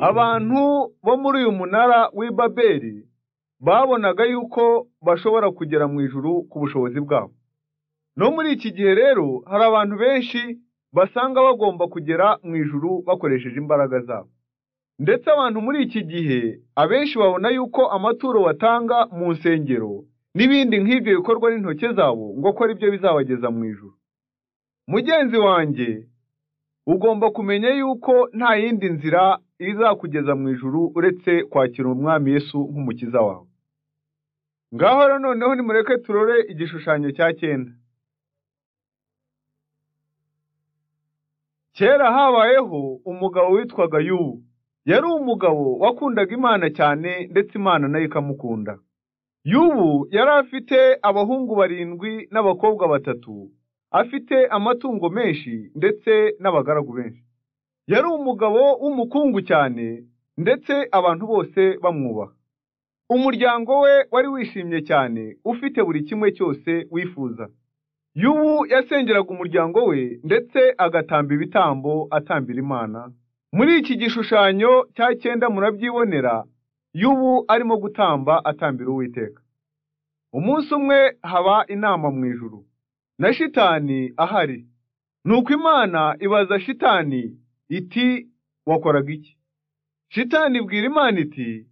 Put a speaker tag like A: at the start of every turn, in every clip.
A: Abantu bo muri uyu munara w'i Babeli babonaga yuko bashobora kugera mu ijuru ku bushobozi bwabo. No muri iki gihe rero hari abantu benshi basanga bagomba kugera mu ijuru bakoresheje imbaraga zabo. Ndetse abantu muri iki gihe abenshi babona yuko amaturo batanga mu nsengero n'ibindi nk'ibyo bikorwa n'intoki zabo ngo ko ari byo bizabageza mu ijuru. Mugenzi wanjye ugomba kumenya yuko nta yindi nzira izakugeza mu ijuru uretse kwakira umwami Yesu nk'umukiza wawe. Ngaho rero noneho nimureke turore igishushanyo cya cyenda. Kera habayeho umugabo witwaga Yubu. Yari umugabo wakundaga Imana cyane ndetse Imana nayo ikamukunda. Yubu yari afite abahungu barindwi n'abakobwa batatu, afite amatungo menshi ndetse n'abagaragu benshi. Yari umugabo w'umukungu cyane ndetse abantu bose bamwubaha. Umuryango we wari wishimye cyane, ufite buri kimwe cyose wifuza. Yubu yasengeraga umuryango we ndetse agatamba ibitambo atambira Imana. Muri iki gishushanyo cya cyenda murabyibonera, Yubu arimo gutamba atambira Uwiteka. Umunsi umwe haba inama mu ijuru, na shitani ahari. Nuko Imana ibaza shitani iti wakoraga iki? Shitani ibwira Imana iti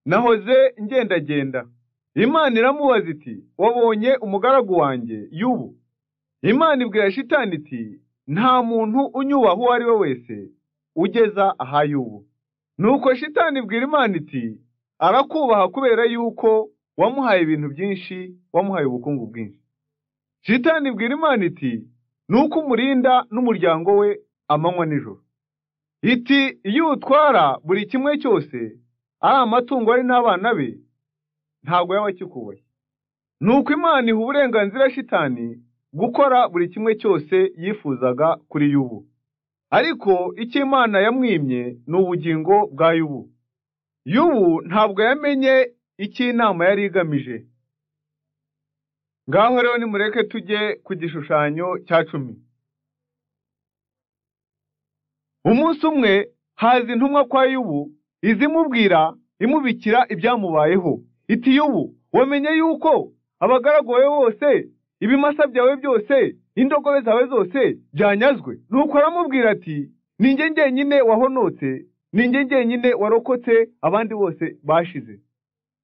A: nahoze ngendagenda. Imana iramubaza iti wabonye umugaragu wanjye Yubu? Imana ibwira shitani iti nta muntu unyubaha uwo ari we wese ugeza aha Yubu. Nuko shitani ibwira Imana iti arakubaha kubera yuko wamuhaye ibintu byinshi, wamuhaye ubukungu bwinshi. Shitani ibwira Imana iti nuko umurinda n'umuryango we amanywa nijoro. Iti iyo utwara buri kimwe cyose ari amatungo ari n'abana be ntabwo yaba akikubaye. Nuko Imana iha uburenganzira shitani gukora buri kimwe cyose yifuzaga kuri Yubu. Ariko icyo Imana yamwimye ni ubugingo bwa Yubu. Yubu ntabwo yamenye icyo inama yari igamije. Ngaho rero nimureke tujye ku gishushanyo cya cumi. Umunsi umwe haza intumwa kwa Yubu izimubwira imubikira ibyamubayeho. Iti Yubu wamenye yuko abagaragu bawe bose ibimasa byawe byose indogobe zawe zose byanyazwe. Nuko aramubwira ati ninjye njyenyine wahonotse ninjye njyenyine warokotse abandi bose bashize.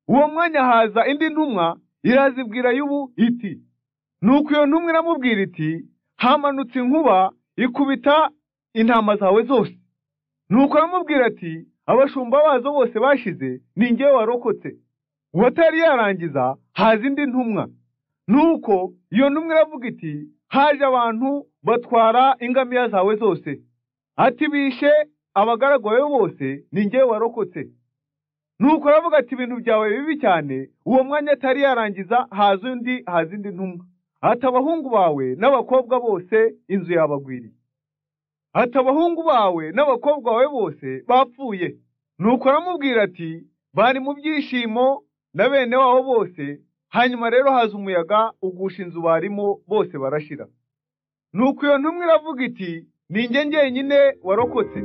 A: Uwo mwanya haza indi ntumwa irazibwira Yubu iti nuko iyo ntumwa iramubwira iti hamanutse inkuba ikubita intama zawe zose nuko aramubwira ati abashumba bazo bose bashize ni ngewe warokotse uwatari yarangiza haza indi ntumwa nuko iyo ntumwa iravuga iti haje abantu batwara ingamiya zawe zose ati bishe abagaragu bawe bose ni ngewe warokotse nuko aravuga ati ibintu byawe bibi cyane uwo mwanya atari yarangiza haza undi haza indi ntumwa ati abahungu bawe n'abakobwa bose inzu yabagwiriye ati abahungu bawe n'abakobwa bawe bose bapfuye nuko aramubwira ati bari mu byishimo na bene wabo bose hanyuma rero haza umuyaga ugusha inzu barimo bose barashira nuko iyo ntumwa iravuga iti ninjye njyenyine warokotse